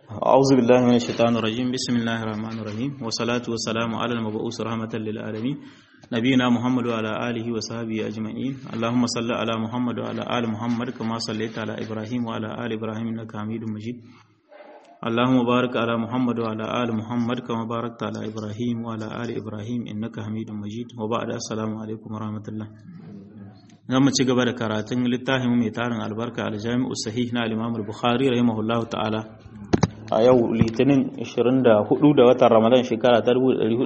أعوذ بالله من الشيطان الرجيم بسم الله الرحمن الرحيم والصلاة والسلام على المبعوث رحمة للعالمين نبينا محمد وعلى آله وصحبه أجمعين اللهم صل على محمد وعلى آل محمد كما صليت على إبراهيم وعلى آل إبراهيم إنك حميد مجيد اللهم بارك على محمد وعلى آل محمد كما باركت على إبراهيم وعلى آل إبراهيم إنك حميد مجيد وبعد السلام عليكم ورحمة الله zan mu ci gaba da karatun littafin mai tarin albarka aljami'u sahih na al-imam al-bukhari rahimahullahu ta'ala a yau litinin 24 da watan ramadan shekara ta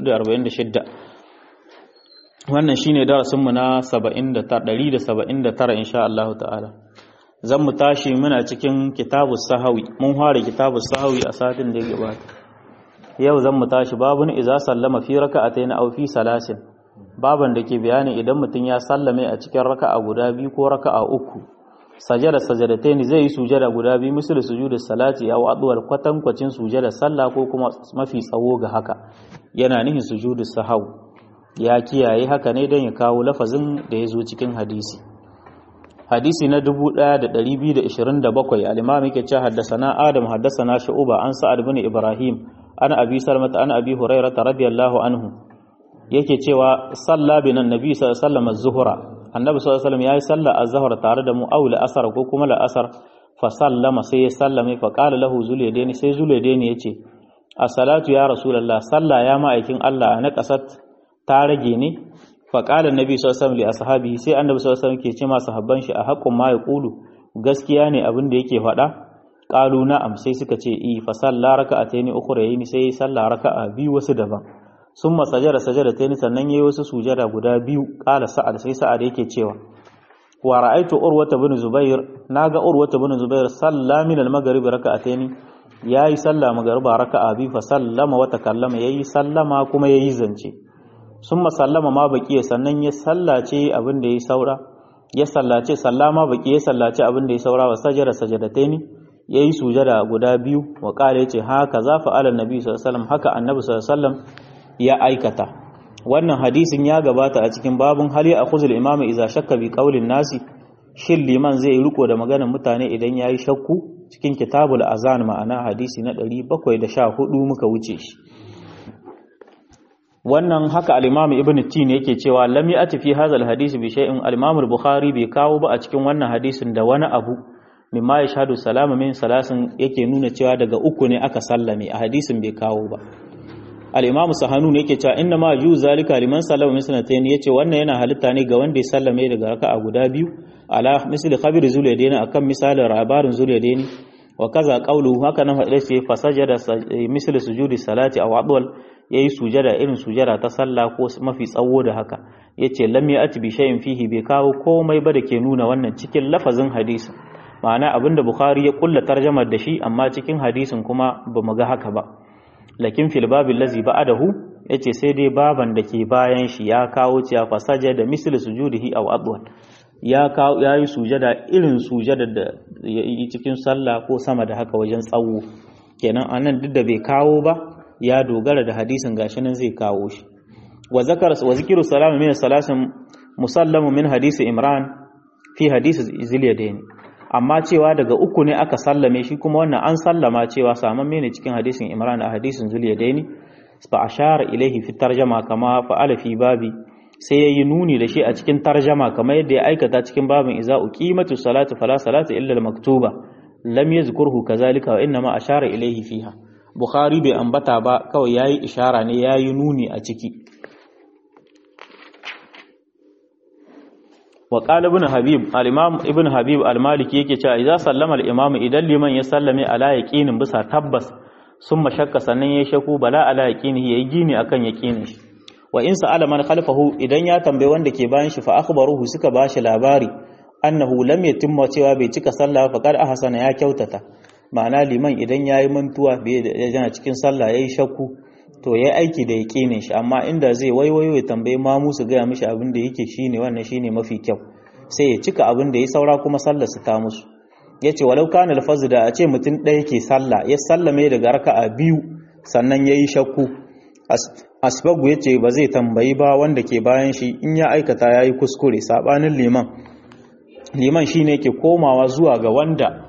1446 wannan shine darasin mu na 179 insha Allah ta'ala zan mu tashi muna cikin kitabus sahawi mun fara kitabus sahawi a satin da ya gabata yau zan mu tashi babun iza sallama fi raka'atayn aw fi salasin baban da ke bayani idan mutum ya sallame a cikin raka'a guda biyu ko raka'a uku sajada sajadatain zai yi sujada guda biyu misal sujudu salati aw adwal kwatankwacin sujada sallah ko kuma mafi tsawo ga haka yana nihin sujudu sahau ya kiyaye haka ne don ya kawo lafazin da ya zo cikin hadisi hadisi na 1227 al-imam yake cewa haddathana adam haddathana shu'ba an sa'ad ibn ibrahim ana abi salmata ana abi hurairah radiyallahu anhu yake cewa salla bin annabi sallallahu alaihi wasallam az-zuhra annabi sallallahu alaihi wasallam yayi salla az-zuhr tare da mu aw asar ko kuma la-asar fa sallama sai ya sallame fa qala lahu zulaydaini sai zulaydaini yace as-salatu ya rasulullah salla ya ma'aikin Allah na kasat ta rage ne fa qala annabi sallallahu alaihi wasallam li ashabihi sai annabi sallallahu alaihi wasallam ke ce ma sahabban shi a haqqun ma yaqulu gaskiya ne abin da yake faɗa qalu na'am sai suka ce i fa salla raka'ataini ukhrayn sai salla raka'a biyu wasu daban sun masajara sajada ta yi sannan ya yi wasu sujada guda biyu ƙala sa'ad sai sa'ad yake cewa wa ra'aitu urwata bin zubair naga urwata bin zubair salla min al-maghrib raka'atayn yayi salla magriba raka'a bi fa sallama wa takallama yayi sallama kuma yayi zance summa sallama ma baqiya sannan ya sallace abin da yayi saura ya sallace sallama baqi ya sallace abin da yayi saura wa sajada sajadatayn yayi sujada guda biyu wa qala yace haka za fa ala nabi sallallahu alaihi wasallam haka annabi sallallahu alaihi wasallam ya aikata wannan hadisin ya gabata a cikin babun hali a khuzul imam idza shakka bi qaulin nasi shin liman zai riko da maganar mutane idan yayi shakku cikin kitabul azan ma'ana hadisi na 714 muka wuce shi wannan haka al-imam ibn tin yake cewa lam ya'ti fi hadha al-hadisi bi shay'in al-imam al-bukhari bai kawo ba a cikin wannan hadisin da wani abu mimma yashhadu salama min salasin yake nuna cewa daga uku ne aka sallame a hadisin bai kawo ba al-imam sahanun yake cewa inna ma ju zalika liman sallama min sanatayn yace wannan yana halitta ne ga wanda ya sallame daga raka'a guda biyu ala misli khabir zulaydaini akan misalin labarin zulaydaini wa kaza qawluhu haka nan hadisi ce fasajada misli sujudi salati aw adwal yayi sujada irin sujada ta sallah ko mafi tsawo da haka yace lam ya'ti bi shay'in fihi bai kawo komai ba da ke nuna wannan cikin lafazin hadisi ma'ana abinda bukhari ya kulla tarjamar da shi amma cikin hadisin kuma bamu ga haka ba lakin fil babil lazi ba'dahu yace sai dai baban da ke bayan shi ya kawo cewa fasaja da misli sujudihi aw adwan ya kawo yayi sujada irin sujada da yi cikin sallah ko sama da haka wajen tsawo kenan anan duk da bai kawo ba ya dogara da hadisin gashi nan zai kawo shi wa zakar wa zikru salamu min salasin musallamu min hadisi imran fi hadisi zilyadaini amma cewa daga uku ne aka sallame shi kuma wannan an sallama cewa samamme ne cikin hadisin Imran a hadisin Zuliyadaini fa ashara ilaihi fi tarjama kama fa'ala fi babi sai yayi nuni da shi a cikin tarjama kamar yadda ya aikata cikin babin iza uqimatu salatu fala salata illa al-maktuba lam yazkurhu kazalika wa inma ashara ilaihi fiha Bukhari bai ambata ba kawai yayi ishara ne yayi nuni a ciki wa qala ibn habib al-imam ibn habib al-maliki yake cewa idza sallama al-imam idan liman ya sallame ala yaqinin bisa tabbas summa shakka sannan ya shaku bala ala yaqinihi yayi gini akan yaqinin shi wa in sa'ala man khalfahu idan ya tambaye wanda ke bayan shi fa akhbaruhu suka bashi labari annahu lam yatimma cewa bai cika sallah fa qad ahsana ya kyautata ma'ana liman idan yayi mantuwa bai yana cikin sallah yayi shakku to ya aiki da yaƙinin shi amma inda zai waiwayo ya tambayi mamu su gaya mishi abin da yake shine wannan shine mafi kyau sai ya cika abin da ya saura kuma sallar su ta musu yace walau kana alfazu da a ce mutum ɗaya ke sallah ya sallame daga raka'a biyu sannan yayi shakku asbagu yace ba zai tambayi ba wanda ke bayan shi in ya aikata yayi kuskure sabanin liman liman shine yake komawa zuwa ga wanda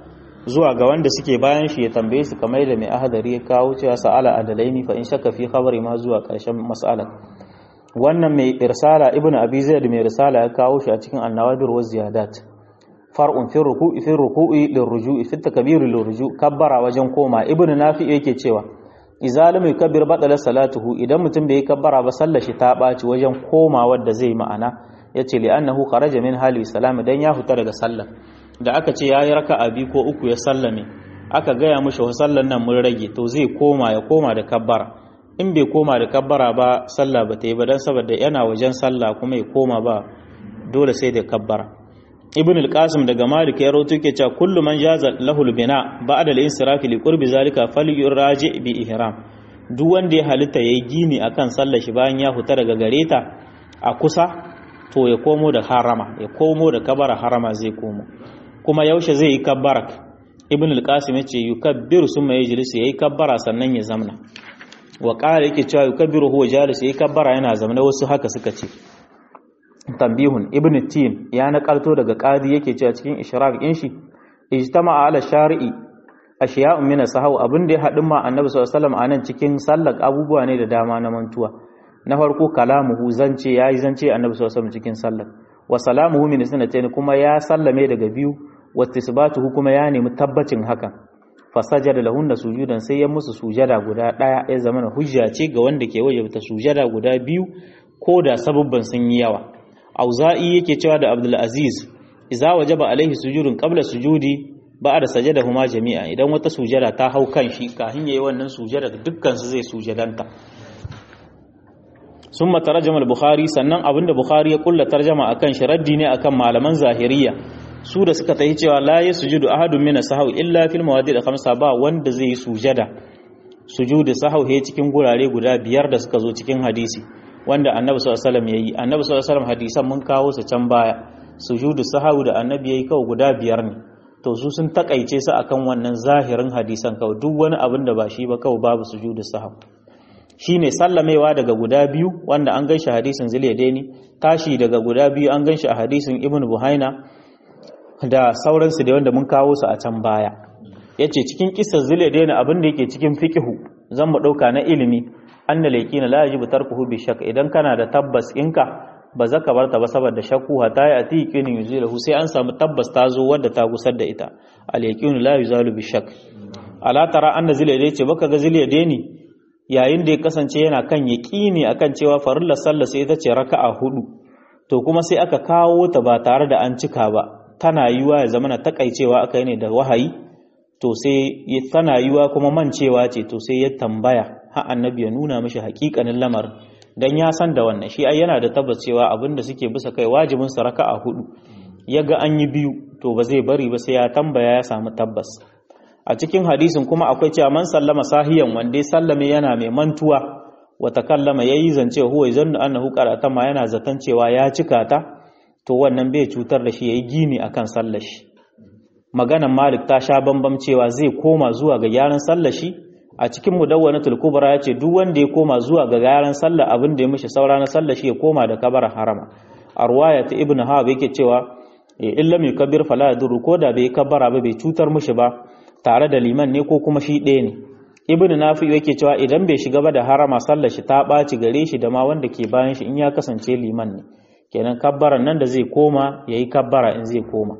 zuwa ga wanda suke bayan shi ya tambaye su kamar da mai ahadari ya kawo cewa sa'ala adalaini fa in shakka fi khabari ma zuwa ƙarshen mas'alar wannan mai irsala ibnu abi zaid mai irsala ya kawo shi a cikin annawadir wa ziyadat far'un fi ruku'i fi ruku'i lirruju'i fi takbir lirruju' kabbara wajen koma ibnu nafi yake cewa idza lam yukabbir batala salatuhu idan mutum bai kabbara ba sallar shi ta baci wajen koma wanda zai ma'ana yace li annahu kharaja min hali salam dan ya fita daga sallar da aka ce yayi raka'a bi ko uku ya sallame aka gaya mishi wa sallar nan mun rage to zai koma ya koma da kabbara in bai koma da kabbara ba sallah ba ta yi ba dan saboda yana wajen sallah kuma ya koma ba dole sai da kabbara ibn al-qasim daga malik ya rawaito ke cewa kullu man jaza lahu al-bina ba'da al-insiraf li qurbi zalika falyuraji bi ihram duk wanda ya halitta yayi gini akan sallar shi bayan ya huta daga gareta a kusa to ya komo da harama ya komo da kabara harama zai komo kuma yaushe zai yi kabbarak ibn al-qasim yace yukabbiru summa yajlisu yayi kabbara sannan ya zamna wa qala yake cewa yukabbiru huwa jalis yayi kabbara yana zamna wasu haka suka ce tambihun ibn tin ya nakalto daga qadi yake cewa cikin ishraq din shi ijtama'a ala shari'i ashiya'un min sahau abin da ya hadin ma annabi sallallahu alaihi wasallam anan cikin sallar abubuwa ne da dama na mantuwa na farko kalamuhu zance yayi zance annabi sallallahu alaihi wasallam cikin sallar wa salamuhu min sunnatayn kuma ya sallame daga biyu wa tisbatuhu kuma ya nemi tabbacin hakan fasajada lahunna sujudan sai ya musu sujada guda daya ya zama hujja ce ga wanda ke wajabta sujada guda biyu ko da sababban sun yi yawa auza'i yake cewa da abdul aziz idza wajaba alaihi sujudun qabla sujudi ba'da sajadahuma jami'a idan wata sujada ta hau kan shi kafin yayi wannan sujada dukkan su zai sujadanta summa tarjama al-bukhari sannan abinda bukhari ya kulla tarjama akan shi raddi ne akan malaman zahiriya su da suka tahi cewa la yasjudu ahadun min as-sahwi illa fil mawadi' al-khamsa ba wanda zai yi sujada sujudu sahwi cikin gurare guda biyar da suka zo cikin hadisi wanda annabi sallallahu alaihi wasallam yayi annabi sallallahu alaihi wasallam hadisan mun kawo su can baya sujudu sahwi da annabi yayi kawai guda biyar ne to su sun takaice su akan wannan zahirin hadisan kawai duk wani abin da ba shi ba kawai babu sujudu sahwi shine sallamewa daga guda biyu wanda an ganshi hadisin zuliyadaini tashi daga guda biyu an ganshi a hadisin ibnu buhaina da sauransu da wanda mun kawo su a can baya yace cikin kissar zuliyadaini abin da yake cikin fiqhu zan mu dauka na ilimi anna laikina la yajibu tarkuhu bi shakk idan kana da tabbas inka ba zaka bar ta ba saboda shakku hata ya ati yaqinin yuzilahu sai an samu tabbas ta zo wadda ta gusar da ita al yaqinu la yuzalu bi shakk ala tara anna ziliyadaini ce baka ga ziliyadaini yayin da ya kasance yana kan yaqini akan cewa farillar sallah sai ita ce raka'a hudu to kuma sai aka kawo ta ba tare da an cika ba tana yiwa ya zama na takaicewa aka yi ne da wahayi to sai tana yiwa kuma mancewa ce to sai ya tambaya har annabi ya nuna mishi hakikanin lamarin dan ya san da wannan shi ai yana da tabbas cewa abinda suke bisa kai wajibin sa raka'a hudu yaga an yi biyu to ba zai bari ba sai ya tambaya ya samu tabbas a cikin hadisin kuma akwai cewa man sallama sahiyan wanda ya sallame yana mai mantuwa wa takallama yayi zance huwa zannu annahu qara'ata ma yana zaton cewa ya cika ta to wannan bai cutar da shi yayi gini akan sallar shi maganan Malik ta sha bambam cewa zai koma zuwa ga gyaran sallar shi a cikin mudawwanatul kubra yace duk wanda ya koma zuwa ga gyaran sallar abin da ya mishi saura na sallar shi ya koma da kabara harama a ruwaya ta ibnu hawab yake cewa in lam yukabbir fala yadurru ko da bai kabbara ba bai cutar mishi ba tare da liman ne ko kuma shi ɗaya ne ibnu nafi yake cewa idan bai shiga ba da harama sallar shi ta ɓaci gare shi da ma wanda ke bayan shi in ya kasance liman ne kenan kabbaran nan da zai koma yayi kabbara in zai koma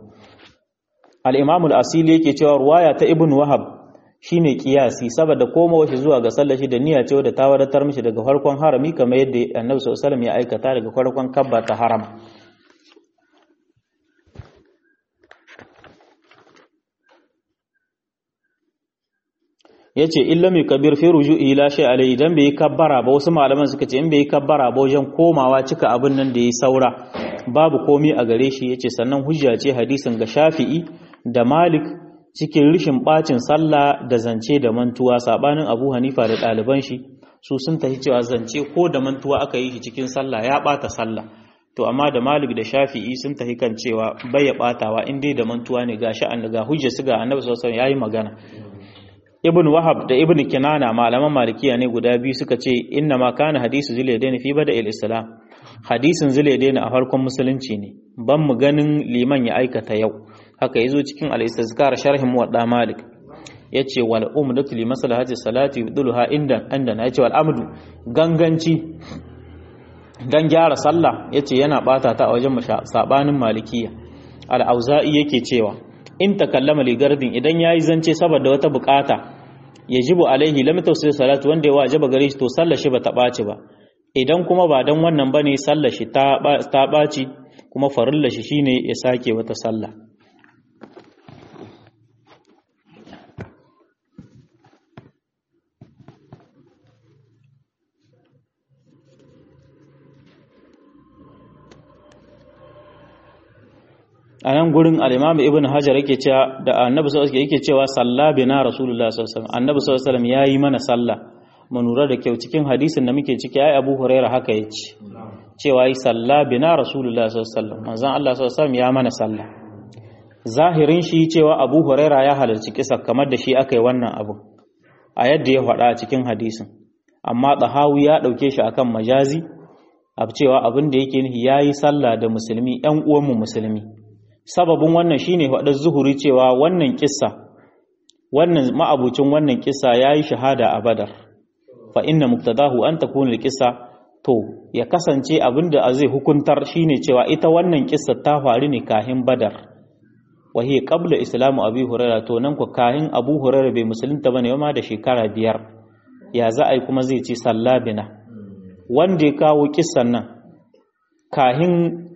al-imam al-asili yake cewa ruwaya ta ibnu wahab shine kiyasi saboda komawa shi zuwa ga sallar shi da niyya ce da ta wadatar mishi daga farkon harami kamar yadda annabi sallallahu alaihi wasallam ya aikata daga farkon kabba ta harama yace illa mai kabir fi ruju'i la shay alai idan bai kabbara ba wasu malaman suka ce in bai kabbara ba wajen komawa cika abin nan da yayi saura babu komi a gare shi yace sannan hujja ce hadisin ga Shafi'i da Malik cikin rishin bacin sallah da zance da mantuwa sabanin Abu Hanifa da ɗaliban shi su sun tafi cewa zance ko da mantuwa aka yi shi cikin sallah ya bata sallah to amma da Malik da Shafi'i sun tafi kan cewa bai ya batawa in dai da mantuwa ne gashi an ga hujja su ga Annabi sallallahu alaihi wasallam yayi magana Ibn Wahab da Ibn Kinana malaman Malikiya ne guda biyu suka ce inna ma kana hadisu Zulaidain fi bada'il Islam hadisin Zulaidain a farkon musulunci ne ban mu ganin liman ya aikata yau haka yazo cikin al-istizkar sharhin muwadda malik yace wal umdatu li maslahati salati yudluha inda inda yace wal amdu ganganci dan gyara sallah yace yana bata ta a wajen sabanin malikiya al-auza'i yake cewa in takallama li gardin idan yayi zance saboda wata bukata yajibu alaihi lam tawsil salatu wanda ya wajaba gare shi to sallar shi bata ɓaci ba idan kuma ba dan wannan bane sallar shi ta ta ɓaci kuma farilla shi shine ya sake wata sallah a nan gurin al-imam ibn hajar yake cewa da annabi sallallahu alaihi yake cewa salla bina rasulullah sallallahu alaihi wasallam annabi sallallahu alaihi wasallam yayi mana sallah mu lura da kyau cikin hadisin da muke ciki ai abu huraira haka yace cewa yi salla bina rasulullah sallallahu alaihi wasallam manzon Allah sallallahu alaihi wasallam ya mana sallah zahirin shi cewa abu huraira ya halarci kisa kamar da shi aka yi wannan abu a yadda ya faɗa a cikin hadisin amma tsahawi ya ɗauke shi akan majazi a cewa abin da yake nufi yayi sallah da musulmi ƴan uwanmu musulmi sababin wannan shine faɗar zuhuri cewa wannan kissa wannan ma'abucin wannan kissa yayi shahada a badar fa inna muqtadahu an takuna kissa to ya kasance abinda zai hukuntar shine cewa ita wannan kissa ta faru ne kahin badar wa hiya qabla islamu abi hurairah to nan ko kahin abu hurairah bai musulunta bane ma da shekara biyar ya za a yi kuma zai ci sallabina wanda ya kawo kissan nan kahin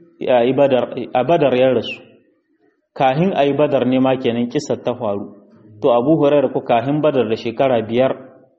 a badar ya rasu kahin a yi badar ne ma kenan kisar ta faru to abu hurairar ku kahin badar da shekara biyar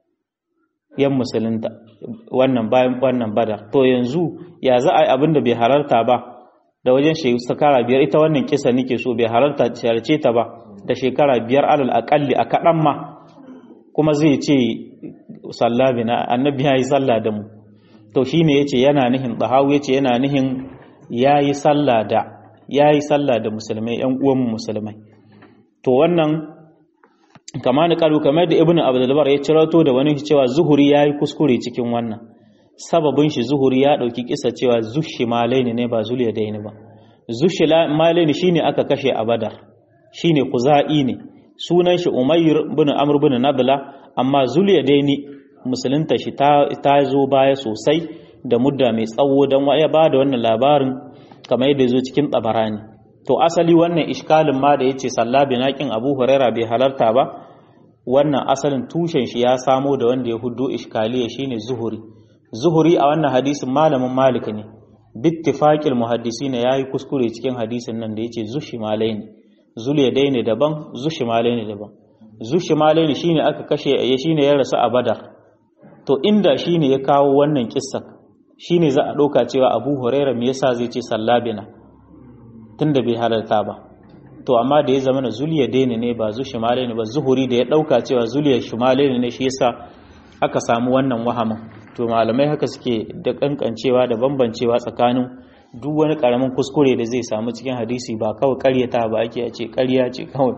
yan musulunta wannan bayan wannan badar to yanzu ya za a yi abin da bai halarta ba da wajen shekara biyar ita wannan kisa nake so bai halarta sharce ta ba da shekara biyar alal akalli a kaɗan ma kuma zai ce sallabi na annabi ya yi sallah da mu to shine yace yana nihin dahawu yace yana nihin yayi sallah da ya yi sallah da musulmai ‘yan uwanmu musulmai to wannan kama da karu kamar da ibn abdulbar ya cirato da wani cewa zuhuri ya yi kuskure cikin wannan sababin shi zuhuri ya ɗauki kisa cewa zushi malaini ne ba zuliya daini ba zushi malaini shine aka kashe a badar shine kuza'i ne sunan shi umayyar bin amr bin nadla amma zuliya daini musulunta shi ta zo baya sosai da mudda mai tsawo don ya ba da wannan labarin kamar yadda zo cikin tsabarani to asali wannan iskalin ma da yace sallah binakin Abu Huraira bai halarta ba wannan asalin tushen shi ya samo da wanda ya huddo iskaliya shine zuhuri zuhuri a wannan hadisin malamin malik ne bittifaqil muhaddisin yayi kuskure cikin hadisin nan da yace zushimalaini zuliyadaini daban zushimalaini daban zushimalaini shine aka kashe ya shine ya rasu a badar to inda shine ya kawo wannan kissa shine za a ɗauka cewa abu huraira me yasa zai ce sallabina tunda bai halarta ba to amma da ya zama na zuliya daina ne ba zu shimale ne ba zuhuri da ya ɗauka cewa zuliya shimale ne shi yasa aka samu wannan wahamin to malamai haka suke da kankancewa da bambancewa tsakanin duk wani karamin kuskure da zai samu cikin hadisi ba kawai karyata ba ake a ce karya ce kawai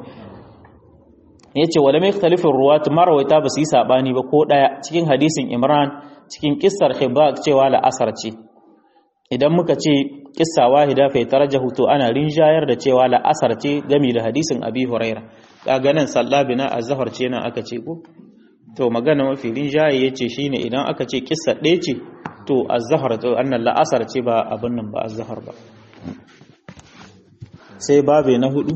ya ce wala mai talifin ruwa marawaita ba su yi saɓani ba ko ɗaya cikin hadisin imran cikin kissar hibak cewa la'asar ce idan muka ce kissa wahida fa tarjahu to ana rinjayar da cewa la'asar ce gami da hadisin abi huraira kaga nan sallabina azhar ce nan aka ce ko to magana mafi rinjaye yace shine idan aka ce kissa ɗaya ce to azhar to annan la'asar ce ba abin nan ba azhar ba sai babe na hudu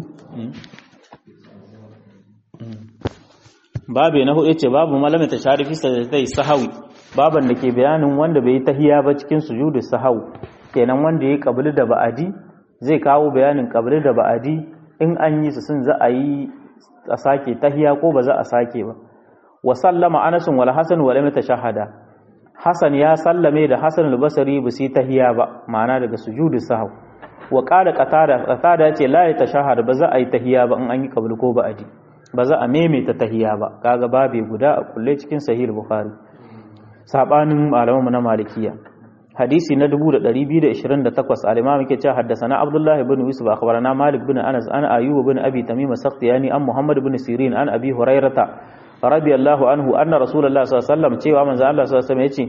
babe na hudu ce babu malamin ta sharifi sai sahawi baban da ke bayanin wanda bai yi tahiya ba cikin sujudu sahau kenan wanda ya kabili da ba'adi zai kawo bayanin kabili da ba'adi in an yi su sun za a yi a sake tahiya ko ba za a sake ba wa sallama anas wal hasan wa lam tashahada hasan ya sallame da hasan al-basri ba su tahiya ba ma'ana daga sujudu sahau wa qala qatada qatada ce la tashahada ba za a yi tahiya ba in an yi kabili ko ba'adi ba za a maimaita tahiya ba kaga babe guda a kulle cikin sahih bukhari sabanin malamanmu na malikiya hadisi na 2228 al-imam yake cewa haddathana abdullah ibn yusuf akhbarana malik ibn anas an ayyub ibn abi tamim as-sakhtiyani an muhammad ibn sirin an abi hurairata radiyallahu anhu anna rasulullah sallallahu alaihi wasallam cewa manzo Allah sallallahu alaihi wasallam yace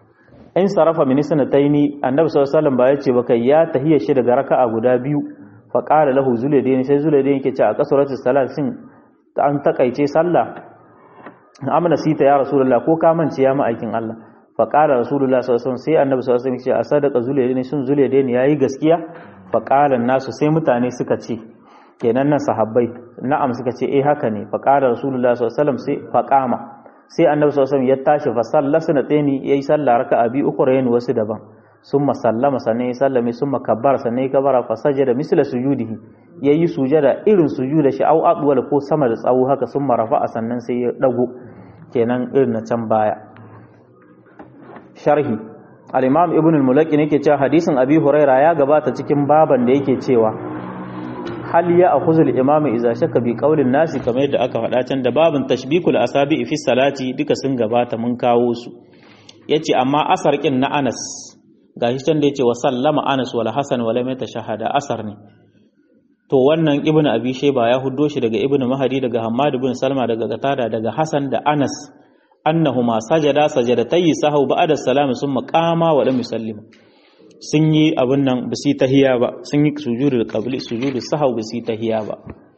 in sarafa min sanataini annabi sallallahu alaihi wasallam ba yace ba kai ya tahiyya shi daga raka'a guda biyu fa qala lahu zulaydain sai zulaydain yake ce a kasuratu salat sin an takaice sallah amna sita ya rasulullah ko ka mance ya ma'aikin Allah fa qala rasulullah sallallahu alaihi wasallam sai annabi sallallahu alaihi wasallam ya ce a sadaka zulaydain shin zulaydain yayi gaskiya fa qala nasu sai mutane suka ce kenan nan sahabbai na'am suka ce eh haka ne fa qala rasulullah sallallahu alaihi wasallam sai fa qama sai annabi sallallahu alaihi wasallam ya tashi fa sallasa na tseni yayi sallah raka'a bi uku rayin wasu daban summa sallama sannan ya sallame summa kabbara sannan ya kabara fa sajada misla sujudihi yayi sujada irin sujuda shi au adwal ko sama da tsawo haka summa rafa'a sannan sai ya dago kenan irin na can baya sharhi al-imam ibn al-mulaqi ne yake cewa hadisin abi huraira ya gabata cikin baban da yake cewa hal ya akhuzul imamu idza shakka bi qaulin nasi kamar yadda aka faɗa can da babin tashbikul asabi fi salati duka sun gabata mun kawo su yace amma asar kin na Anas gashi can da yace wa sallama Anas wal Hasan wala mai tashahada asar ne to wannan ibnu abi shayba ya huddo shi daga ibnu mahdi daga hammad ibn salma daga qatada daga hasan da anas annahuma sajada sajadatai sahu ba'da salam summa qama wa lam yusallimu sun yi abin nan ba su tahiya ba sun yi sujudu qabli sujudu sahau ba su tahiya ba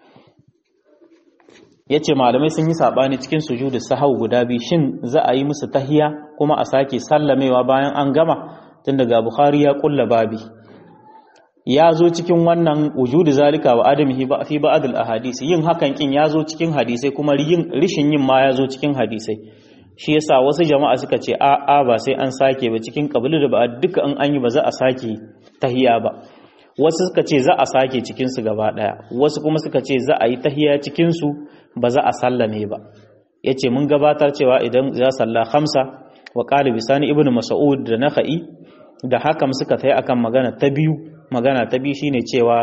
yace malamai sun yi sabani cikin sujudu sahau guda biyu shin za a yi musu tahiya kuma a sake sallamewa bayan an gama tun daga bukhari ya kulla babi ya zo cikin wannan wujudu zalika wa adamihi ba fi ba'd al ahadith yin hakan kin ya zo cikin hadisai kuma yin rishin yin ma ya zo cikin hadisai shi yasa wasu jama'a suka ce a a ba sai an sake ba cikin kabili da ba duka in an yi ba za a sake tahiya ba wasu suka ce za a sake cikin su gaba daya wasu kuma suka ce za a yi tahiya cikin su ba za a sallame ba yace mun gabatar cewa idan za salla khamsa wa qala bisani ibnu mas'ud da nakhai da hakam suka tayi akan magana ta biyu magana ta biyu shine cewa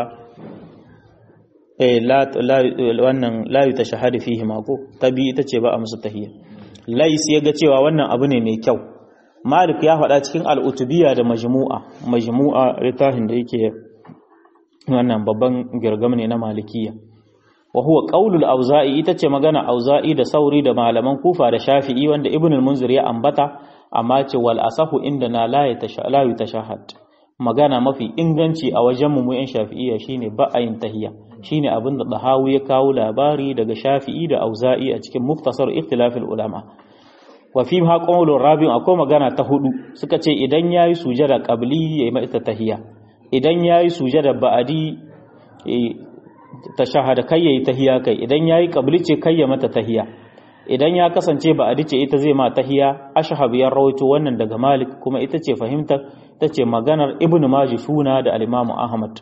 eh la wannan la yutashahadu fihi ma ko ta biyu ita ce ba a musu tahiyya lais ya ga cewa wannan abu ne mai kyau malik ya faɗa cikin al'utubiya da majmu'a majmu'a littafin da yake wannan babban girgam ne na malikiya wa huwa qaulul auza'i ita ce magana auza'i da sauri da malaman kufa da shafi'i wanda ibn al-munzir ya ambata amma ce wal asahu inda na la yatashahad magana mafi inganci a wajen mu yan shafi'iyya shine ba a yin tahiyya shine abin da dahawu ya kawo labari daga shafi'i da auza'i a cikin muftasar ikhtilafil ulama wa fi ha qawlur rabi akwai magana ta hudu suka ce idan yayi sujada qabli yayi mata tahiyya idan yayi sujada ba'adi tashahada kai yayi tahiyya kai idan yayi qabli ce kai ya mata tahiyya idan ya kasance ba'adi ce ita zai ma tahiyya ashhab ya rawaito wannan daga malik kuma ita ce fahimtar ta ce maganar ibn majishuna da al-imam ahmad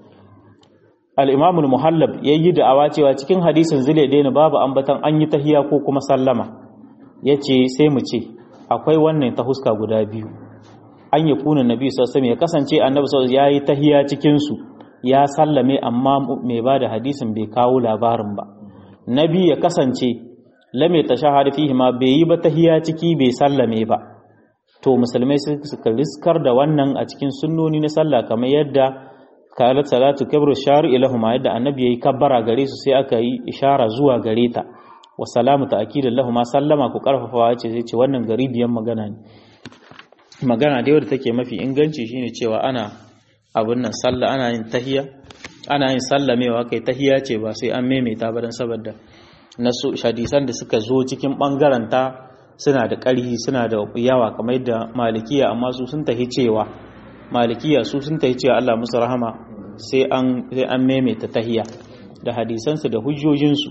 al-imam al-muhallab yayi da'awa cewa cikin hadisin zile daina babu ambatan an yi tahiya ko kuma sallama yace sai mu ce akwai wannan ta huska guda biyu an yi kunan nabi sallallahu alaihi ya kasance annabi sallallahu yayi tahiya cikin su ya sallame amma mai bada hadisin bai kawo labarin ba nabi ya kasance lam yatashahhad fihi ma bai yi ba tahiya ciki bai sallame ba to musulmai suka riskar da wannan a cikin sunnoni na sallah kamar yadda kalat salatu kabru shari ilahuma yadda annabi yayi kabbara gare su sai aka yi ishara zuwa gare ta wa salamu ta'kidan lahuma sallama ku karfafawa ce sai ce wannan garibiyan magana ne magana da wadda take mafi inganci shine cewa ana abun nan sallah ana yin tahiya ana yin sallamewa kai tahiya ce ba sai an maimaita ba dan saboda nasu hadisan da suka zo cikin bangaren ta suna da ƙarhi suna da yawa kamar yadda malikiya amma su sun tahi cewa malikiya su sun tahi cewa Allah musu rahama sai an sai an maimaita tahiya da hadisansu da hujjojinsu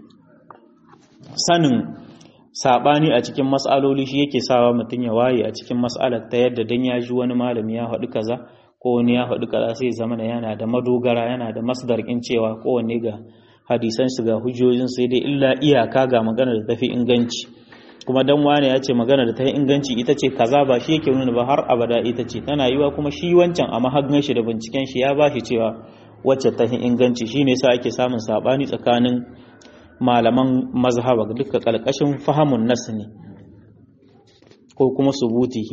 sanin sabani a cikin mas'aloli shi yake sawa mutum ya waye a cikin mas'alar ta yadda dan ya ji wani malami ya faɗi kaza ko wani ya faɗi kaza sai zama yana da madogara yana da masdar kin cewa kowanne ga hadisan su ga hujjojin sai dai illa iyaka ga magana da tafi inganci kuma dan wane ya ce magana da ta yi inganci ita ce kaza ba shi yake nuna ba har abada ita ce tana yiwa kuma shi wancan a mahagin shi da binciken shi ya bashi cewa wacce ta yi inganci shine yasa ake samun sabani tsakanin malaman mazhaba duka kalkashin fahamun nas ne ko kuma subutihi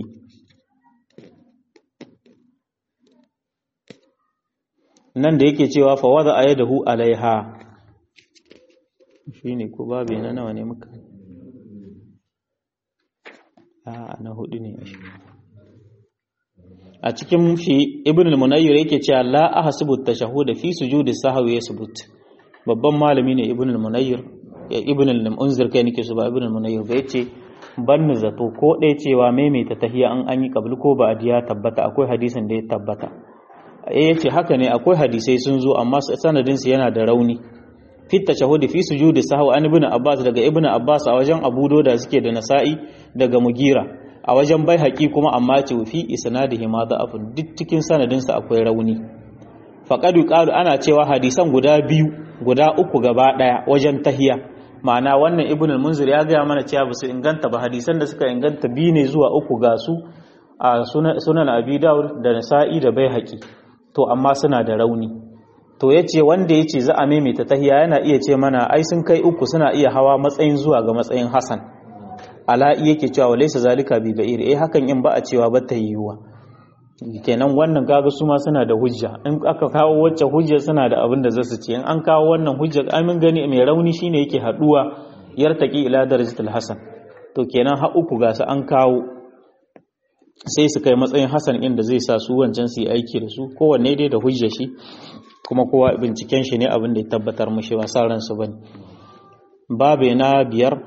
nan da yake cewa fa wada ayadahu alaiha shine ko babu na nawa ne muka a na hudu ne a cikin shi ibn al-munayyir yake cewa la ahsibu tashahhud fi sujudi sahwi yasbut babban malami ne ibn al-munayyir ibn al-munzir kai nake su ba ibn al-munayyir ba yace ban zato ko dai cewa maimaita tahiyya an an yi qabl ko ba adiya tabbata akwai hadisin da ya tabbata eh yace haka ne akwai hadisai sun zo amma sanadin su yana da rauni fi tashahhud fi sujudi sahwi an ibn abbas daga ibn abbas a wajen abu da suke da nasa'i daga mugira a wajen bai haƙi kuma amma ce fi isnadihi ma da'afun duk cikin sanadinsa akwai rauni faqadu qalu ana cewa hadisan guda biyu guda uku gaba daya wajen tahiya ma'ana wannan ibn al-munzir ya gaya mana cewa basu inganta ba hadisan da suka inganta biyu ne zuwa uku ga su a sunan abi dawud da nasa'i da bai haƙi to amma suna da rauni to yace wanda yace za a maimaita tahiya yana iya ce mana ai sun kai uku suna iya hawa matsayin zuwa ga matsayin hasan ala'i yake cewa walaysa zalika bi ba'ir eh hakan in ba a cewa ba ta yiwuwa kenan wannan kaga su ma suna da hujja in aka kawo wacce hujja suna da abin da zasu ce in an kawo wannan hujja amin gani mai rauni shine yake haduwa yartaki ila darajatul hasan to kenan ha uku ga su an kawo sai su kai matsayin hasan inda zai sa su wancan su yi aiki da su kowanne dai da hujja shi kuma kowa binciken shi ne abin da ya tabbatar mushi ba sa ransu bane babe na biyar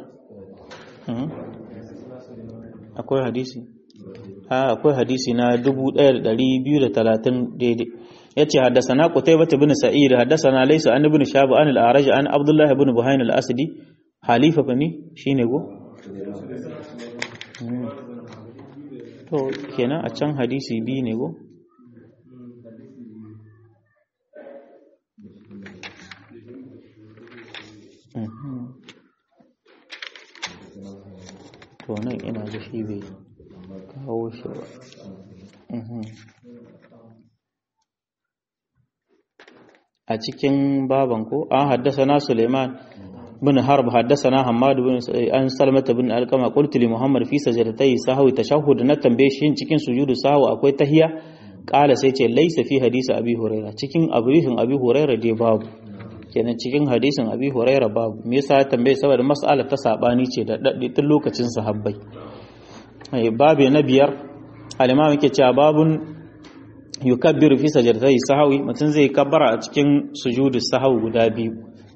akwai hadisi akwai hadisi na 1230 daidai yace haddathana qutaybah ibn sa'id haddathana laysa an ibn shab an al-araj an abdullah ibn buhain al-asdi halifa bani shine go to kenan a can hadisi bi ne go to nan ina da shi bai kawo shi ba a cikin baban ko an haddasa na suleiman bin harb haddasa na hamadu bin an salmata bin alkama qultu li muhammad fi sajdatai sahwi tashahhud na tambaye shi cikin sujudu sahwi akwai tahiya kala sai ce laisa fi hadisi abi huraira cikin abrihin abi huraira dai babu kenan cikin hadisin abi huraira babu me yasa ya tambaye saboda mas'alar ta sabani ce da daddi tun lokacin sahabbai babu na biyar al-imam yake cewa babun yukabbiru fi sajdatai sahwi mutum zai kabbara a cikin sujudu sahwi guda biyu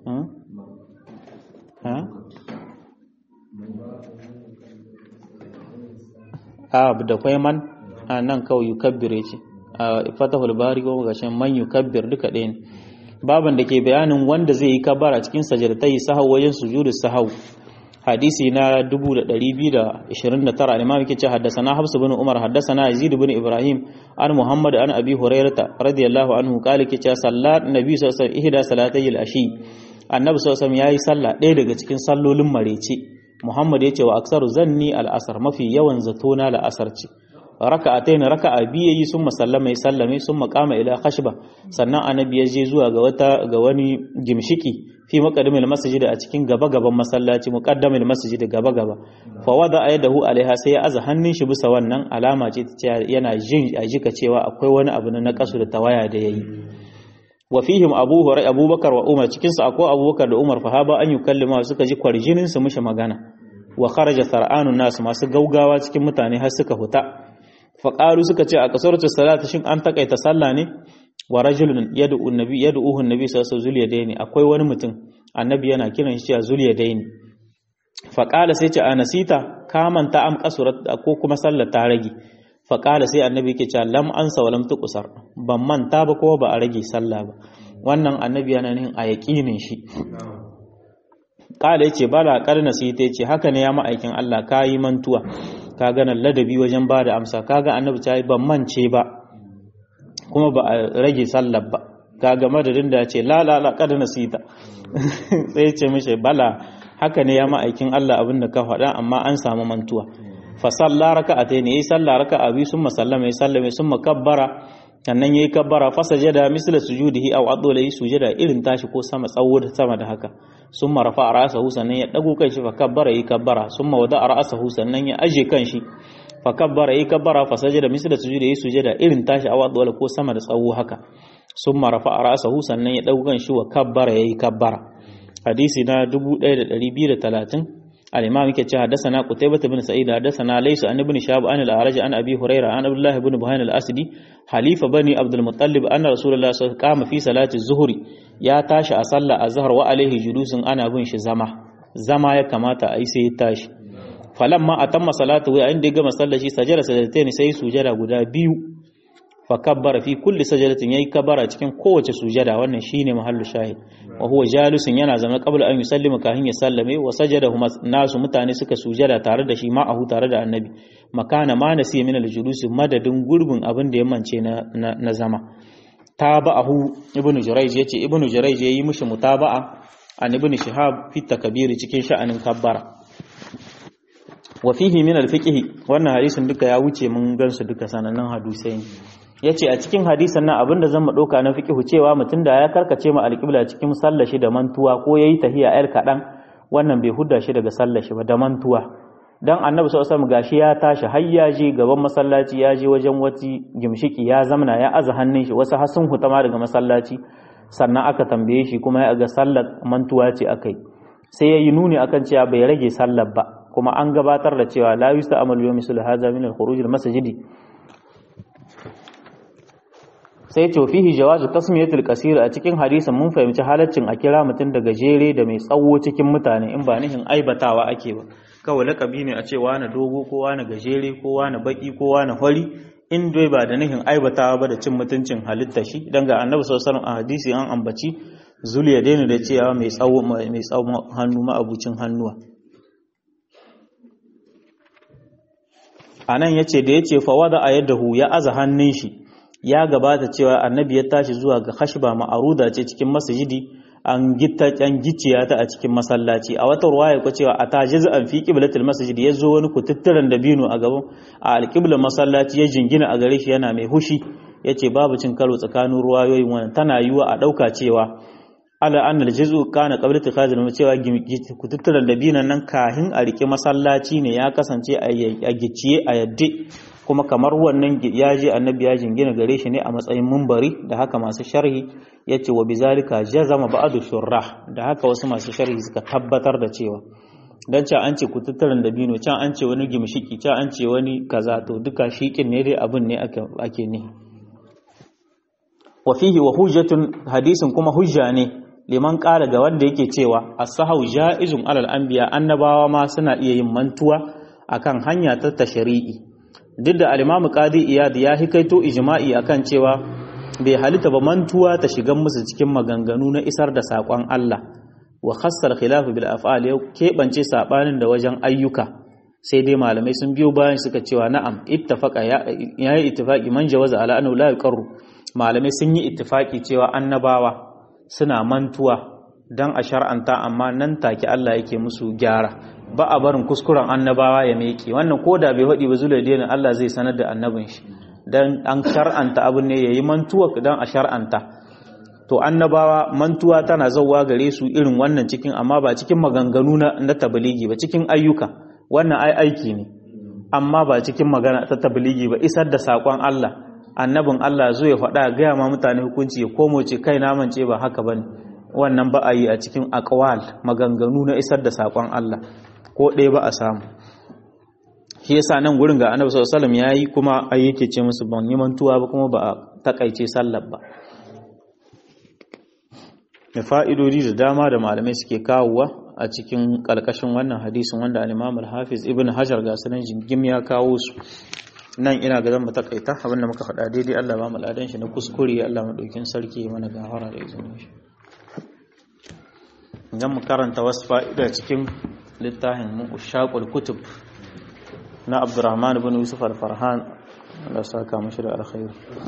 a da kwai man a nan kawai yukabbire ce a fatahul bari ko gashin man yukabbir duka ɗaya ne baban da ke bayanin wanda zai yi kabara cikin sajadatai sahau wajen sujudu sahau hadisi na 2229 al-imam yake ce haddathana Hafs bin Umar haddathana Yazid bin Ibrahim an Muhammad an Abi Hurairah radiyallahu anhu kale ke ce sallat nabi sallallahu alaihi wasallam ihda salatay al-ashi annabi sallallahu alaihi yayi sallah ɗaya daga cikin sallolin marece Muhammad ya ce wa aksaru zanni al-asr mafi yawan zato na al-asr ce raka'atayn raka'a biyu yayi summa sallama ya sallame summa qama ila khashba sannan annabi ya je zuwa ga wata ga wani gimshiki fi maqaddimil masjid a cikin gaba gaban masallaci muqaddamil masjid gaba gaba fa wada ayadahu alaiha sai ya aza hannun shi bisa wannan alama ce ta yana jin a jika cewa akwai wani abu na kasu da tawaya da yayi wa fihim abu hurairah abubakar wa umar cikin su akwai abubakar da umar fahaba an yukallima suka ji kwarjinin su mushi magana wa kharaja sar'anun nas masu gaugawa cikin mutane har suka huta faƙaru suka ce a kasuratu salata shin an takaita sallah ne wa rajulun yad'u annabi yad'uhu annabi sallallahu alaihi wasallam akwai wani mutum annabi yana kiran shi a zuliyadaini faqala sai ce anasita ka manta am kasurat ko kuma sallar ta rage faqala sai annabi yake cewa lam ansa wa lam tuqsar ban manta ba ko ba a rage sallah ba wannan annabi yana nihin a yaqinin shi qala yace bala qarna sai ta yace haka ne ya ma'aikin Allah kayi mantuwa ka gana ladabi wajen ba da amsa kaga annabi ta yi ban mance ba kuma ba a rage sallar ba kaga madadin da ya ce la la la kada nasita sai ce mishi bala haka ne ya ma'aikin Allah abin da ka faɗa amma an samu mantuwa fa salla raka'atayn yayi salla raka'a bi summa sallama yayi sallama summa kabbara sannan yayi kabbara fa sajada misla sujudihi aw adula yi sujada irin tashi ko sama tsawo da sama da haka summa rafa ra'sahu sannan ya dago kanshi fa kabbara yayi kabbara summa wada ra'sahu sannan ya aje kanshi fa kabbara yayi kabbara fa sajada misla sujudihi sujada irin tashi aw adula ko sama da tsawo haka summa rafa ra'sahu sannan ya dago kanshi wa kabbara yayi kabbara hadisi na 1230 al-imam yake cewa hadathana qutaybah bin sa'id hadathana laysa an ibn shahab an al-araj an abi hurairah an abdullah ibn buhayn al-asdi halifa bani abdul muttalib anna rasulullah sallallahu alaihi wasallam qama fi salati zuhri ya tashi a sallah azhar wa alaihi julusun ana bin shi zama zama ya kamata a yi sai ya tashi falamma atamma salatu wa inda ya gama sallar shi sajada sajadatain sai sujada guda biyu fa kabbara fi kulli sajadatin yayi kabbara cikin kowace sujada wannan shine mahallu shahid wa huwa jalisun yana zama qabla an yusallima kahin ya sallame wa sajadahuma nasu mutane suka sujada tare da shi ma'ahu tare da annabi makana ma nasi min al-julus madadin gurbin abin da ya mance na na zama tabahu ibnu jurayj yace ibnu jurayj yayi mishi mutaba'a an ibnu shihab fi takbiri cikin sha'anin kabbara wa fihi min al-fiqh wannan hadisin duka ya wuce mun gansu duka sanannen hadisai ne yace a cikin hadisan nan abinda zan dauka na fiqh cewa mutum da ya karkace ma al-qibla cikin sallar shi da mantuwa ko yayi tahiya ayar kadan wannan bai hudda shi daga sallar shi ba da mantuwa dan annabi sallallahu alaihi wasallam gashi ya tashi har ya je gaban masallaci ya je wajen wati gimshiki ya zamna ya aza hannun shi wasu hasun hutama daga masallaci sannan aka tambaye shi kuma ya ga sallar mantuwa ce akai sai ya yi nuni akan cewa bai rage sallar ba kuma an gabatar da cewa la yusta amal yawmi sul hadha min al khuruj al masjidi sai ce fihi jawazu tasmiyatul qasir a cikin hadisin mun fahimci halaccin a kira mutum da gajere da mai tsawo cikin mutane in ba nihin aibatawa ake ba kawai lakabi ne a ce wani dogo ko wani gajere ko wani baki ko wani fari in dai ba da nihin aibatawa ba da cin mutuncin halitta shi dan ga annabi sallallahu alaihi wasallam a hadisi an ambaci zuliya daina da cewa mai tsawo mai tsawo hannu ma abucin hannuwa anan yace da yace fa wada ayadahu ya aza hannun shi ya gabata cewa annabi ya tashi zuwa ga khashba ma'aruda ce cikin masjidi an gitta an gicciya ta a cikin masallaci a wata ruwaya ko cewa atajiz an fi qiblatil masjid yazo wani kututturan dabino a gaban a alqiblar masallaci ya jingina a gare shi yana mai hushi yace babu cin karo tsakanin ruwayoyin wannan tana yiwa a dauka cewa ala annal juz'u kana qabla tikhazil cewa kututturan dabinan nan kahin a rike masallaci ne ya kasance a gicciye a yadde kuma kamar wannan ya je annabi ya jingina gare shi ne a matsayin mumbari da haka masu sharhi ya ce wa bizalika jazama ba'adu shurrah da haka wasu masu sharhi suka tabbatar da cewa dan can an ce kututturen dabino can an ce wani gimshiki can an ce wani kaza to duka shikin ne dai abin ne ake ne wa fihi wa hujjatun hadisin kuma hujja ne liman ƙara ga wanda yake cewa as-sahau ja'izun alal anbiya annabawa ma suna iya yin mantuwa akan hanya ta tashri'i duk da alimamu qadi iyad ya hikaito ijma'i akan cewa bai halitta ba mantuwa ta shiga musu cikin maganganu na isar da sakon Allah wa khassar khilaf bil af'al ya kebance sabanin da wajen ayyuka sai dai malamai sun biyo bayan suka cewa na'am ittafaqa ya yi ittifaqi man jawaza ala annahu la yuqarru malamai sun yi ittifaqi cewa annabawa suna mantuwa dan a shar'anta amma nan take Allah yake musu gyara ba a barin kuskuren annabawa ya meke wannan ko da bai faɗi ba zula dinin Allah zai sanar da annabin shi dan an shar'anta abin ne yayi mantuwa dan a shar'anta to annabawa mantuwa tana zauwa gare su irin wannan cikin amma ba cikin maganganu na, na tabligi ba cikin ayyuka wannan ai aiki ne amma ba cikin magana ta tabligi ba isar da sakon Allah annabin Allah zo ya faɗa gaya ma mutane hukunci ya komo ce kai na mance ba haka bane wannan ba a yi a cikin aqwal maganganu na isar da sakon Allah ko ɗaya ba a samu shi yasa nan gurin ga annabi sallallahu alaihi wasallam yayi kuma ai yake ce musu ban yi mantuwa ba kuma ba a takaice sallar ba da fa'idodi da dama da malamai suke kawowa a cikin kalkashin wannan hadisin wanda al-Imam al-Hafiz Ibn Hajar ga sanan jingim ya kawo su nan ina ga zan mu takaita abinda muka faɗa daidai Allah ba mu ladan shi na kuskure Allah madaukin sarki mana gafara da izinin shi idan mu karanta wasu fa'ida cikin littafin mushaqul kutub na Abdurrahman ibn Yusuf al-Farhan Allah saka mashi da alkhair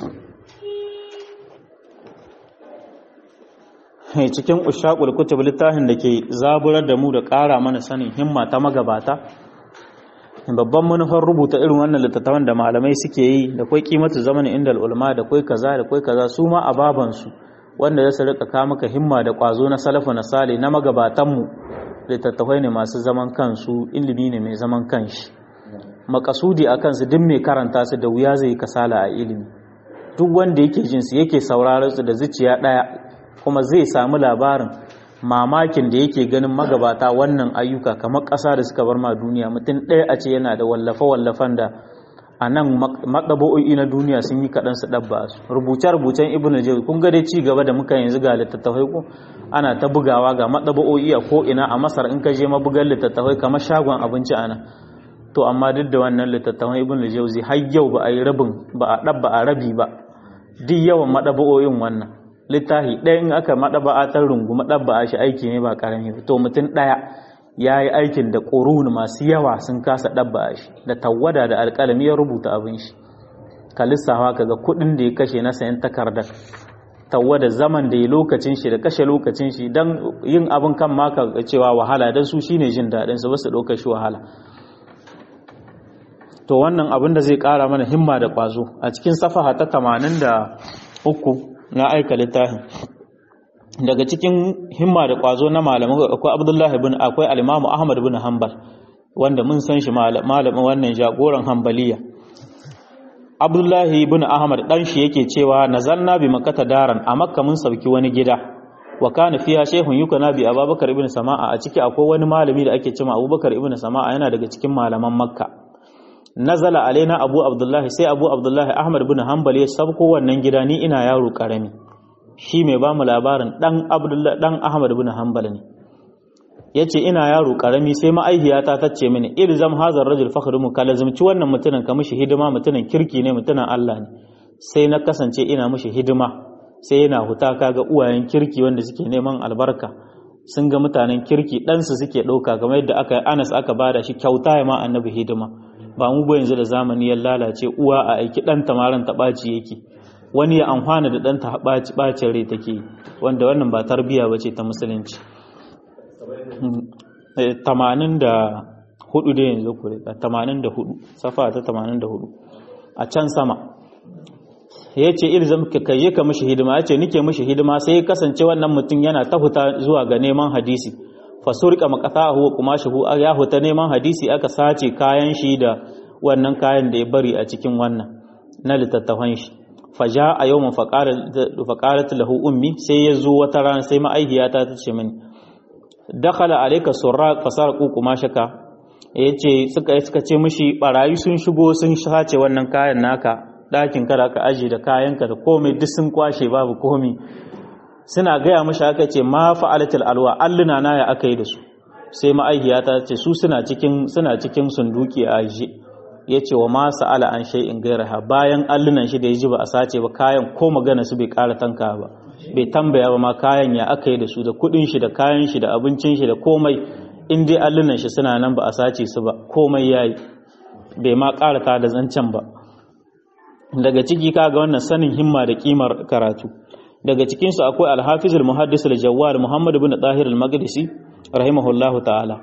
cikin ushaqul kutub littafin da ke zaburar da mu da ƙara mana sanin himma ta magabata babban manufar rubuta irin wannan littattafan da malamai suke yi da kai kimatu zamanin inda ulama da kai kaza da kai kaza su ma a babansu wanda za su rika ka maka himma da kwazo na salafu na sale na magabatanmu littattafai ne masu zaman kansu ilimi ne mai zaman kanshi makasudi a kansu duk mai karanta su da wuya zai kasala a ilimi duk wanda yake jin su yake sauraron su da zuciya daya kuma zai samu labarin mamakin da yake ganin magabata wannan ayyuka kamar ƙasa da suka bar ma duniya mutum ɗaya a ce yana da wallafe-wallafen da a nan maɗabo'o'i na duniya sun yi kaɗan su ɗabba su rubuce-rubucen ibn jauzi kun ga dai ci gaba da muka yanzu ga littattafai ko ana ta bugawa ga maɗabo'o'i a ko'ina a masar in ka je mabugan littattafai kamar shagon abinci a nan to amma duk da wannan littattafan ibn jauzi har yau ba a yi rabin ba a ɗabba a rabi ba duk yawan maɗabo'o'in wannan littafi ɗaya in aka maɗaba'a ta rungu maɗaba'a shi aiki ne ba ƙarami to mutum ɗaya ya yi aikin da ƙorun masu yawa sun kasa ɗabba shi da tawada da alƙalami ya rubuta abin shi ka lissafa ka ga kuɗin da ya kashe na sayan takardar tawada zaman da ya lokacin shi da kashe lokacin shi don yin abin kan maka cewa wahala don su shine jin daɗin su ba su ɗauka shi wahala to wannan abin da zai ƙara mana himma da ƙwazo a cikin safaha ta tamanin da uku na aika littafin daga cikin himma da kwazo na malamai akwai abdullahi bin akwai alimamu ahmad bin hanbal wanda mun san shi malamin wannan jagoran hanbaliya abdullahi bin ahmad dan shi yake cewa nazalna bi makkata daran a makka mun sauki wani gida wa kana fiya shehun yukana bi abubakar ibn sama'a a ciki akwai wani malami da ake cewa abubakar ibn sama'a yana daga cikin malaman makka nazala alaina abu abdullahi sai abu abdullahi ahmad bin hanbal ya sabko wannan gida ni ina yaro karami shi mai ba mu labarin dan abdullahi dan ahmad bin hanbal ne yace ina yaro karami sai ma'aihiyata ta ce mini ilzam hazar rajul fakhru mu kalazumci wannan mutumin ka mishi hidima mutumin kirki ne mutumin Allah ne sai na kasance ina mishi hidima sai yana huta kaga uwayen kirki wanda suke neman albarka sun ga mutanen kirki ɗansu suke ɗauka kamar yadda aka anas aka bada shi kyauta ya ma annabi hidima ba mu ba yanzu da zamani ya lalace uwa a aiki ɗan tamaran ta ɓaci yake wani ya amfana da ɗanta ɓacin rai take wanda wannan ba tarbiya ba ce ta musulunci tamanin da hudu da yanzu kure tamanin da hudu safa ta tamanin da hudu a can sama ya ce ilzam ka kai ka mishi hidima ya ce nike mishi hidima sai ya kasance wannan mutum yana ta huta zuwa ga neman hadisi fasurka makatahu wa kumashihu ya huta neman hadisi aka sace kayan shi da wannan kayan da ya bari a cikin wannan na littattafan shi faja a yau faƙarat lahu ummi sai ya zo wata rana sai ma'aihiyata ta ce mini dakhala alayka surra fasarqu kumashaka yace suka suka ce mishi barayi sun shigo sun sace wannan kayan naka ɗakin kada ka aje da kayanka da komai duk sun kwashe babu komai suna gaya mashi aka ce ma fa'alatul alwa alluna na ya aka yi da su sai ma'aikiya ta ce su suna cikin suna cikin sunduki a aje ya ce wa ma sa'ala an shay'in gairaha bayan allunan shi da ya ji ba a sace ba kayan ko magana su bai ƙara tanka ba bai tambaya ba ma kayan ya aka yi da su da kuɗin shi da kayan shi da abincin shi da komai in dai allunan shi suna nan ba a sace su ba komai yayi bai ma ƙara ta da zancen ba daga ciki kaga wannan sanin himma da kimar karatu daga cikinsu akwai alhafizul muhaddis al-jawwal muhammad ibn tahir al-maqdisi rahimahullahu ta'ala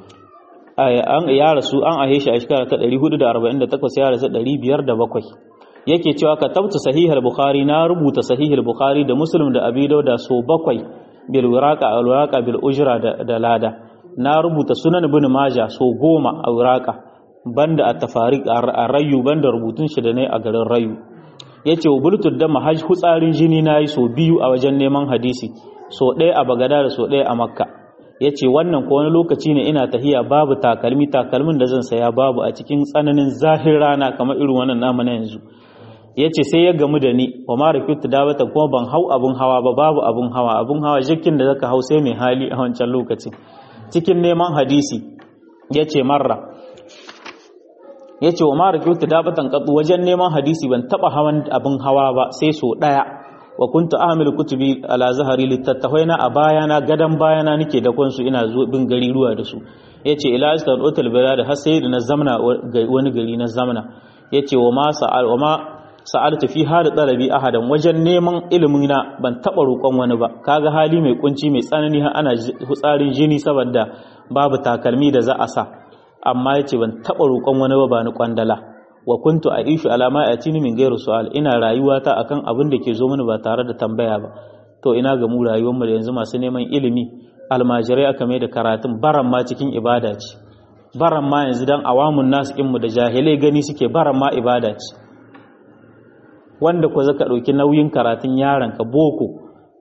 an ya rasu an ahe shi a shekara ta 448 ya rasu 507 yake cewa ka tabta sahih al-bukhari na rubuta sahih al-bukhari da muslim da abi da so bakwai bil wiraqa al wiraqa bil ujra da lada na rubuta sunan ibn majah so goma a wiraqa banda at-tafariq ar-rayu banda rubutun shi da ne a garin rayu ya ce wa bultud da mahaj hutsarin jini na yi so biyu a wajen neman hadisi so ɗaya a bagada da so ɗaya a makka ya ce wannan ko wani lokaci ne ina tahiya babu takalmi takalmin da zan saya babu a cikin tsananin zahir rana kamar irin wannan namu na yanzu ya ce sai ya gamu da ni wa mara kyautu dawata kuma ban hau abun hawa ba babu abun hawa abun hawa jikin da zaka hau sai mai hali a wancan lokacin cikin neman hadisi ya ce marra ya ce wa mara kyautu dabatan katsu wajen neman hadisi ban taba hawan abin hawa ba sai so daya wa kuntu ahmilu kutubi ala zahari littattafai na a bayana gadan bayana nake da kwansu ina zo bin gari ruwa da su yace ila astan otal da har sai da na zamna wani gari na zamna yace wa ma sa'al wa ma sa'altu fi hada talabi ahadan wajen neman ilimin na ban taba roƙon wani ba kaga hali mai kunci mai tsanani har ana hutsarin jini saboda babu takalmi da za a sa amma yace ban taba roƙon wani ba ba ni kwandala wa kuntu aishu ala ma atini min ghairu su'al ina rayuwa ta akan abin da ke zo mini ba tare da tambaya ba to ina ga mu rayuwar mu da yanzu masu neman ilimi almajirai aka mai da karatun baran ma cikin ibada ce baran ma yanzu dan awamun nasu mu da jahilai gani suke baran ma ibada ce wanda ko zaka dauki nauyin karatun yaron ka boko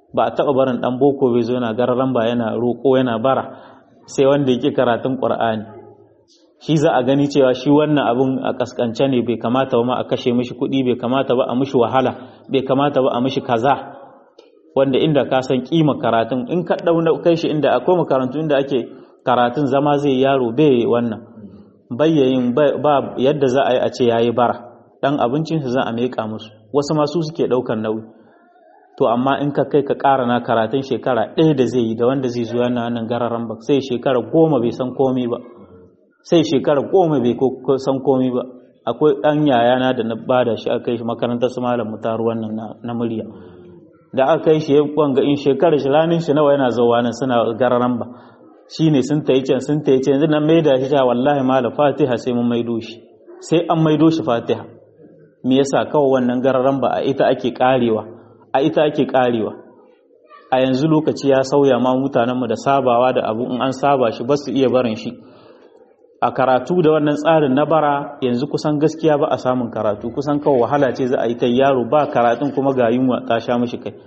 ba a taɓa barin ɗan boko bai zo yana gararan ba yana roƙo yana bara sai wanda yake karatun ƙur'ani shi za a gani cewa shi wannan abun a kaskance ne bai kamata ba ma a kashe mishi kuɗi bai kamata ba a mishi wahala bai kamata ba a mishi kaza wanda inda ka san kima karatun in ka ɗau kai shi inda akwai makarantu inda ake karatun zama zai yaro bai wannan bayyayin ba yadda za a yi a ce yayi bara dan abincinsu za a meƙa musu wasu masu suke ɗaukar nauyi to amma in ka kai ka ƙara na karatun shekara ɗaya da zai yi da wanda zai zuwa na nan gararan ba sai shekara goma bai san komai ba sai shekara goma bai san komai ba akwai ɗan yayana da na bada shi aka kai shi makarantar su malam mutar wannan na murya da aka kai shi wanga in shekara shi ranin shi nawa yana zuwa nan suna gararan ba shine sun tayi can sun tayi can yanzu nan maida shi ta wallahi malam fatiha sai mun maido shi sai an maido shi fatiha me yasa kawai wannan gararan ba a ita ake karewa a ita ake karewa a yanzu lokaci ya sauya ma mutanenmu da sabawa da abu in an saba shi ba su iya barin shi a karatu da wannan tsarin na bara yanzu kusan gaskiya ba a samun karatu kusan kawai wahala ce za a yi ta yaro ba karatun kuma ga yunwa ta sha mashi kai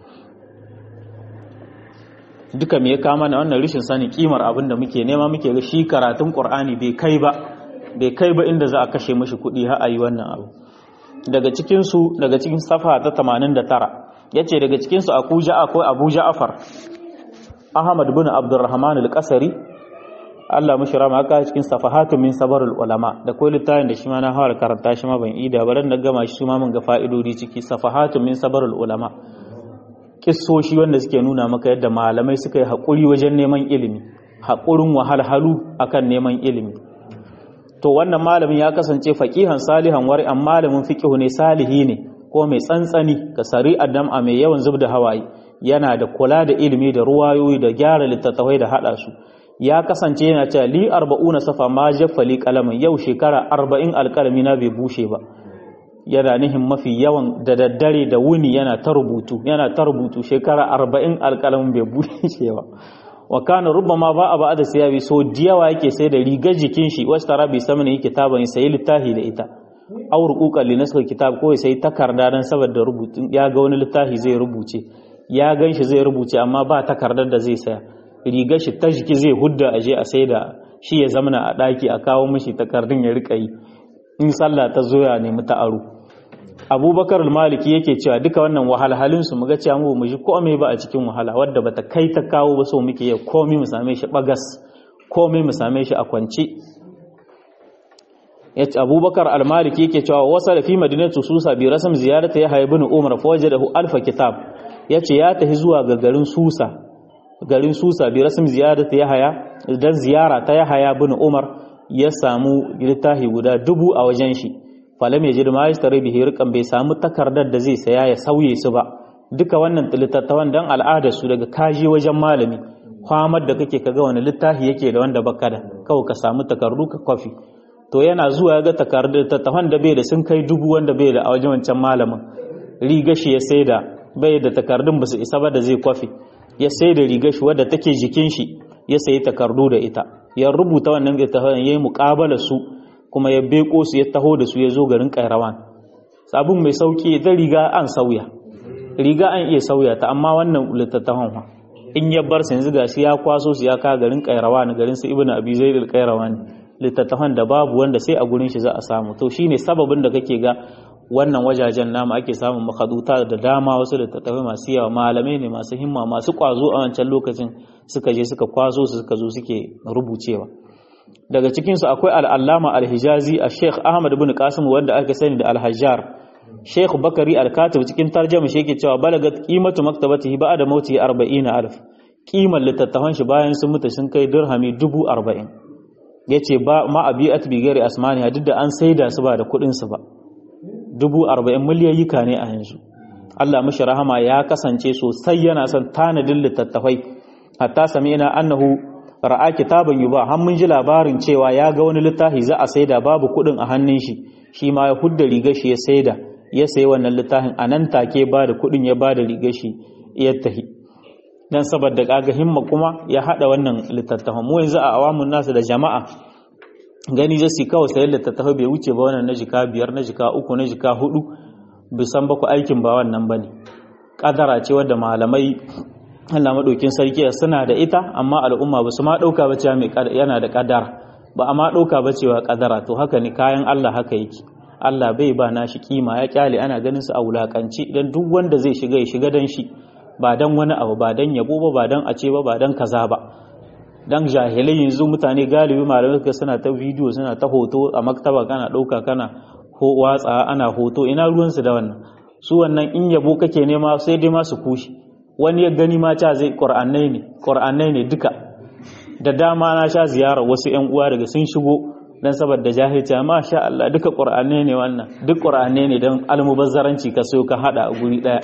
duka me ya kama na wannan rishin sani kimar abin da muke nema muke ga shi karatun qur'ani bai kai ba bai kai ba inda za a kashe mashi kuɗi har a yi wannan abu daga cikin su daga cikin safa ta 89 yace daga cikin su akuja akwai abu ja'far ahmad bin abdurrahman al-qasari Allah mushi rama aka cikin safahatun min sabarul ulama da ko littafin da shi ma na fara karanta shi ma ban ida ba dan da gama shi ma mun ga fa'idodi ciki safahatun min sabarul ulama kissoshi wanda suke nuna maka yadda malamai suka yi hakuri wajen neman ilimi hakurin wahalhalu akan neman ilimi to wannan malamin ya kasance faqihan salihan wari an malamin fiqhu ne salihi ne ko mai tsantsani ka sari adam a mai yawan zubda hawaye yana da kula da ilimi da ruwayoyi da gyara littattafai da hada su ya kasance yana cewa li arba'una safa ma jaffali kalamin yau shekara arba'in alkalami na bai bushe ba yana nihin mafi yawan da daddare da wuni yana ta rubutu yana ta rubutu shekara arba'in alkalamin bai bushe ba wa kana rubbama ba a ba'ada siyabi so diyawa yake sai da rigar jikin shi wasu tara bai samu ne kitaban sai littafi da ita aw ruquqan li nasl kitab ko sai takarda dan saboda rubutun ya ga wani littafi zai rubuce ya gan shi zai rubuce amma ba takardar da zai saya rigar shi ta jiki zai hudda aje a sai da shi ya zamana a ɗaki a kawo mishi takardun ya rika yi in sallah ta zo ya nemi ta aro abubakar maliki yake cewa duka wannan wahalhalin su muga cewa mu mu ji komai ba a cikin wahala wadda bata kai ta kawo ba so muke ya komai mu same shi bagas komai mu same shi a kwance yace abubakar al-maliki yake cewa wasa fi madinatu susa bi rasm ziyarata ya ibn umar fa wajadahu alfa kitab yace ya tafi zuwa ga garin susa garin susa bi rasim ziyarata yahaya dan ziyara ta yahaya bin umar ya samu littafi guda dubu a wajen shi falam ya jid ma yastari bihi riqan bai samu takardar da zai saya ya sauye su ba duka wannan littattafan dan al'adar su daga kaji wajen malami kwamar da kake kaga wani littafi yake da wanda baka da kawai ka samu takardu ka kwafi to yana zuwa ya ga takardar littattafan da bai da sun kai dubu wanda bai da a wajen wancan malamin riga shi ya saida bai da takardun ba su isa ba da zai kwafi ya sai da rigar shi wadda take jikin shi ya sayi takardu da ita ya rubuta wannan littafin ya yi muƙabala su kuma ya beko su ya taho da su ya zo garin kairawan sabon mai sauki ta riga an sauya riga an iya sauya ta amma wannan littattafan fa in ya bar yanzu gashi ya kwaso su ya ka garin kairawan garin su ibnu abi zaid al-kairawan littattafan da babu wanda sai a gurin shi za a samu to shine sababin da kake ga wannan wajajen namu ake samun makaduta da dama wasu littattafai masu yawa malamai ne masu himma masu kwazo a wancan lokacin suka je suka kwazo su suka zo suke rubucewa daga cikinsu akwai al'allama al-hijazi a sheikh ahmad bin qasim wanda aka sani da al-hajjar sheikh bakari al-katib cikin tarjama shi yake cewa balagat qimatu maktabatihi ba'da mauti 40000 kimar littattafan shi bayan sun mutu sun kai dirhami 40 yace ba ma abiat bi gari asmani duk da an saida su ba da kuɗin su ba dubu arba'in miliyayyika ne a yanzu Allah mashi rahama ya kasance sosai yana son tanadin littattafai hatta sami ina annahu ra'a kitaban yuba har mun ji labarin cewa ya ga wani littafi za a saida babu kuɗin a hannun shi shi ma ya hudda rigar shi ya saida ya sayi wannan littafin a nan take ba da kuɗin ya ba da rigar shi ya tahi dan saboda kaga himma kuma ya hada wannan littattafan mu yanzu a awamun nasu da jama'a gani zai kawai sayar littattafai bai wuce ba wannan na jika biyar na jika uku na jika hudu bisan ba ku aikin ba wannan ba ne kadara ce wadda malamai Allah madaukin sarki suna da ita amma al'umma ba su ma dauka ba cewa mai yana da kadara ba a ma dauka ba cewa kadara to haka ne kayan Allah haka yake Allah bai ba nashi kima ya kyale ana ganin su a wulakanci dan duk wanda zai shiga ya shiga dan shi ba dan wani abu ba dan yabo ba ba dan a ce ba ba dan kaza ba dan jahilai yanzu mutane galibi malamai suka suna ta bidiyo suna ta hoto a maktaba kana dauka kana ko watsa ana hoto ina ruwansu da wannan su wannan in yabo kake nema sai dai ma su kushi wani ya gani ma ta zai qur'anai ne qur'anai ne duka da dama na sha ziyara wasu ƴan uwa daga sun shigo dan saboda jahilci ma sha Allah duka qur'anai ne wannan duk qur'anai ne dan almubazzaranci ka sayo ka hada a guri daya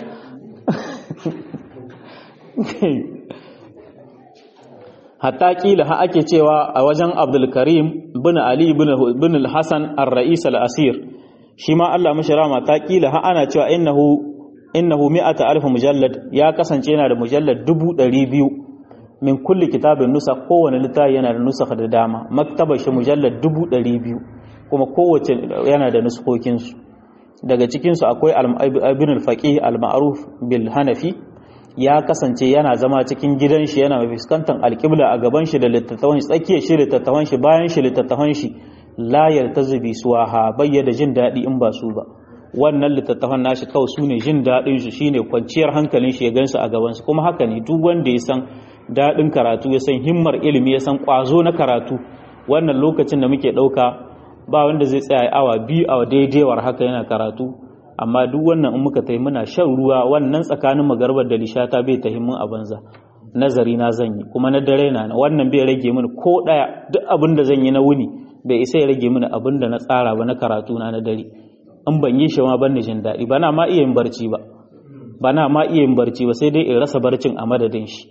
hatta kila ha ake cewa a wajen Abdul Karim bin Ali bin al-Hasan ar-Ra'is al-Asir shi ma Allah mashi rama ta kila ha ana cewa innahu innahu mi'ata alf mujallad ya kasance yana da mujallad dubu ɗari biyu min kulli kitabin nusa kowane littafi yana da nusa da dama maktabar shi mujallad dubu ɗari biyu kuma kowace yana da nuskokinsu daga cikinsu akwai ibn al-faqih al-ma'ruf bil hanafi ya kasance yana zama cikin gidan shi yana fuskantar alƙibla a gaban shi da littattafan shi tsakiyar shi littattafan shi bayan shi littattafan shi la yartazibi suwaha bayyada jin daɗi in ba su ba wannan littattafan nashi kawai su ne jin daɗin shi shine kwanciyar hankalin shi ya gansu a gaban su kuma haka ne duk wanda ya san daɗin karatu ya san himmar ilimi ya san ƙwazo na karatu wannan lokacin da muke ɗauka ba wanda zai tsaya awa biyu a daidaiwar haka yana karatu amma duk wannan in muka tayi muna shan ruwa wannan tsakanin magarbar da lishata bai tahi mun a banza nazari na zan yi kuma na dare na wannan bai rage mini ko daya duk abin da zan yi na wuni bai isa ya rage mini abin da na tsara ba na karatu na na dare in ban yi shi ma ban jin daɗi ba na ma iya yin barci ba ba na ma iya yin barci ba sai dai in rasa barcin a madadin shi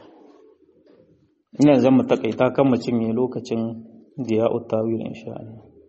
ina zan mu takaita kan mu cinye lokacin diya utawil insha Allah